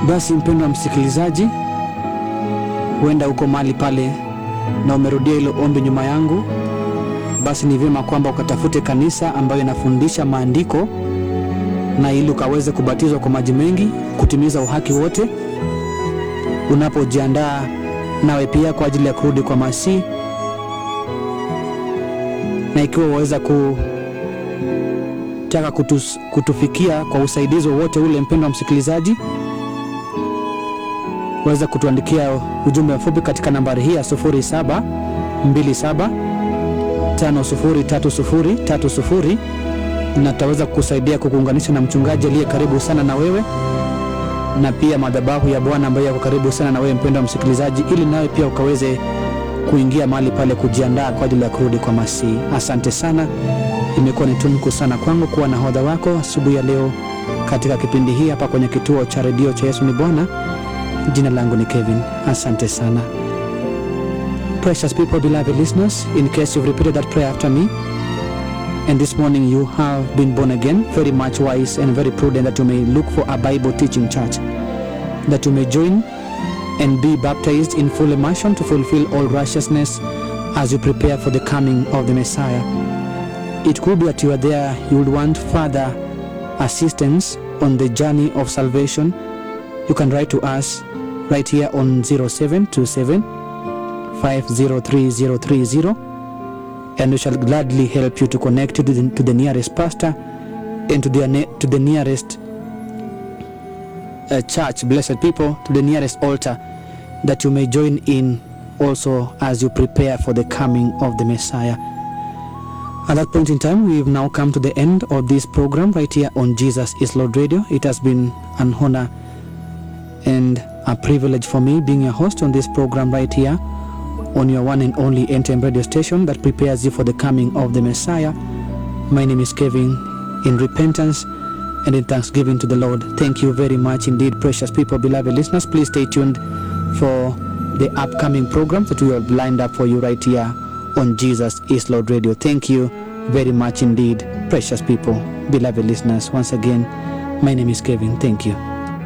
Basi mpendwa msikilizaji, huenda uko mahali pale na umerudia hilo ombi nyuma yangu, basi ni vyema kwamba ukatafute kanisa ambayo inafundisha maandiko na ili ukaweze kubatizwa kwa maji mengi kutimiza uhaki wote, unapojiandaa nawe pia kwa ajili ya kurudi kwa Masihi, na ikiwa waweza kutaka kutus, kutufikia kwa usaidizi wowote ule, mpendwa msikilizaji, waweza kutuandikia ujumbe mfupi katika nambari hii ya 0727 503030 na tutaweza kukusaidia kukuunganisha na mchungaji aliye karibu sana na wewe na pia madhabahu ya Bwana ambayo yako karibu sana na wewe mpendwa msikilizaji, ili nawe pia ukaweze kuingia mahali pale kujiandaa kwa ajili ya kurudi kwa Masihi. Asante sana, imekuwa ni tunuku sana kwangu kuwa nahodha wako asubuhi ya leo katika kipindi hii hapa kwenye kituo cha redio cha Yesu ni Bwana. Jina langu ni Kevin. Asante sana. Precious people, beloved listeners, in case you've repeated that prayer after me, and this morning you have been born again, very much wise and very prudent that you may look for a Bible teaching church, that you may join and be baptized in full immersion to fulfill all righteousness as you prepare for the coming of the Messiah. It could be that you are there, you would want further assistance on the journey of salvation. You can write to us right here on 0727 503030 and we shall gladly help you to connect you to the, to the nearest pastor and to the, ne- to the nearest uh, church, blessed people, to the nearest altar that you may join in also as you prepare for the coming of the Messiah. At that point in time, we've now come to the end of this program right here on Jesus is Lord Radio. It has been an honor and a privilege for me being your host on this program right here on your one and only NTM radio station that prepares you for the coming of the Messiah. My name is Kevin. In repentance and in thanksgiving to the Lord, thank you very much indeed, precious people, beloved listeners. Please stay tuned for the upcoming programs that we have lined up for you right here on Jesus is Lord Radio. Thank you very much indeed, precious people, beloved listeners. Once again, my name is Kevin. Thank you.